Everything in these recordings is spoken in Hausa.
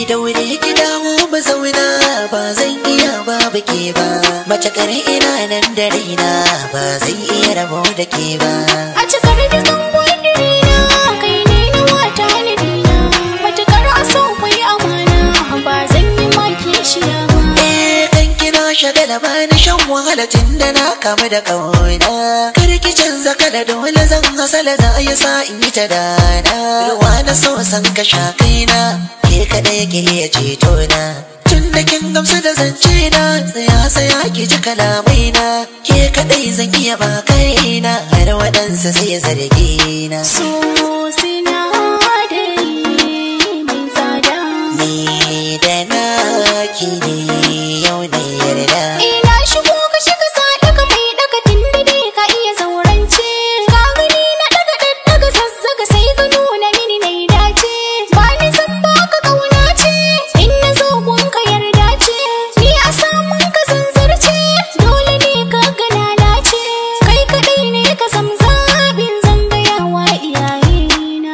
daure ki dawo ba zauna ba zan iya ba ke ba mace kare ina nan da raina ba zan iya rabo da ke ba A cikar dukan gwadirina kai ne na wata halidina matukar aso kwai amana ba zan yi maki shiya ba. Eh kan kina shagala ba ni shan wahala tun da na kama da kauna kar ki canza kala dole zan hasala za a yi sa in yi ta dana ruwa na so san ka sha kaina ke kadai ke iya ceto na tun da kin gamsu da zance na tsaya tsaya ki ji kalamai na ke kadai zan iya ba kaina har waɗansa sai zargi na So sinadari mai tsada. ni da naki ne yau na yarda Ina shigo ka shiga sadaka mai daga tindidi ka iya zaurance. Ka gani na daga daddaga zazzaga sai ka nuna mini na dace. Ba ni san baka kauna ce, in na zo gun ka yarda ce. Ni a samun ka zanzarce, dole ne ka gana na ce. Kai kaɗai ne ka sam zaɓin zangayawa iyayena.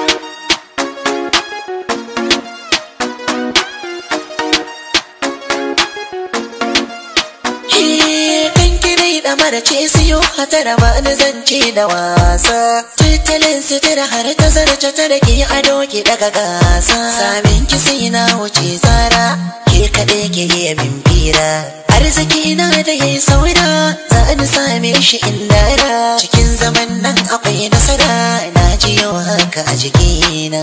kan kirai da mara ce siyo hatara ba ni zance da wasa tattalin sutura har ta zarce ta da ke ado ki daga gasa samin ki sai na wuce tsara ke kaɗai ke yi min fira arziki na da yayi saura za ni same shi in dara cikin zaman nan akwai nasara na ji yau haka a jikina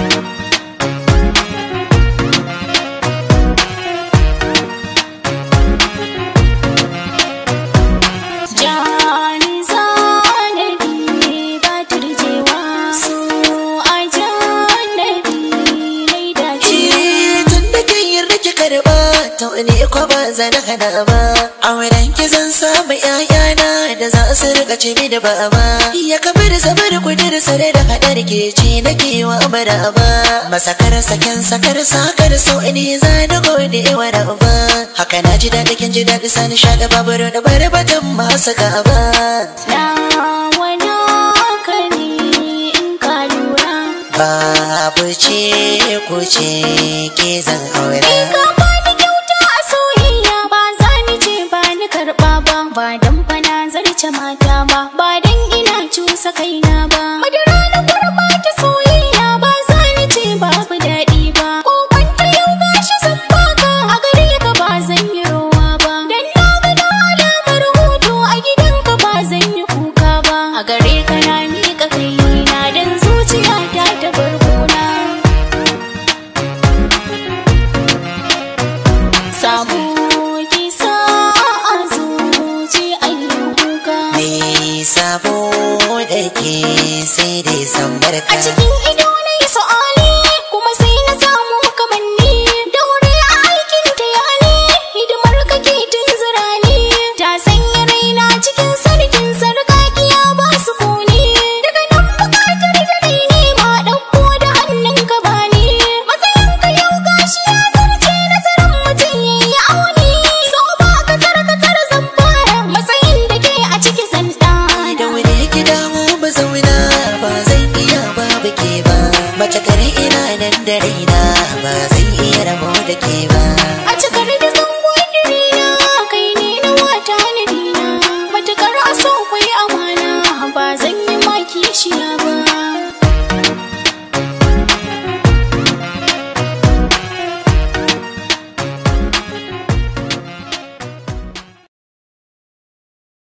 Jani zanabi ba turjewa so a janabi nai dacewa. tun da kin yarda ki karba to ne ko ba zan hana ba auren ki zan samu ƴaƴana da za su rika ce mi da baba ya kamar zamar kudir sare da hadar ke ci na kewa maraba masakar saken sakar sakar so ne za na gode wa raba haka na ji daɗi kin ji daɗi sani shaɗa babur da barbatan masu gaba Nawa naka ne in ka lura. babu ce ku ce ke zan aura Ka bani kyauta a soyayya ba za ni ce ba ni karɓa ba. Ba dan fa na zarce mata ba, ba dan ina cusa kaina ba. Madara na kurɓa ta soyayya ba za ni ce babu daɗi ba. Ko kwanta yau gashi zan baka a gare ka ba zan yi rowa ba. Dan na ga na alamar hutu a gidanka ba zan yi kuka ba. A gare ka na miƙa kaina dan zuciyata ta barkona. Samu kisa a zuci ayyuka Me sabo da ke sai dai san barka A cikin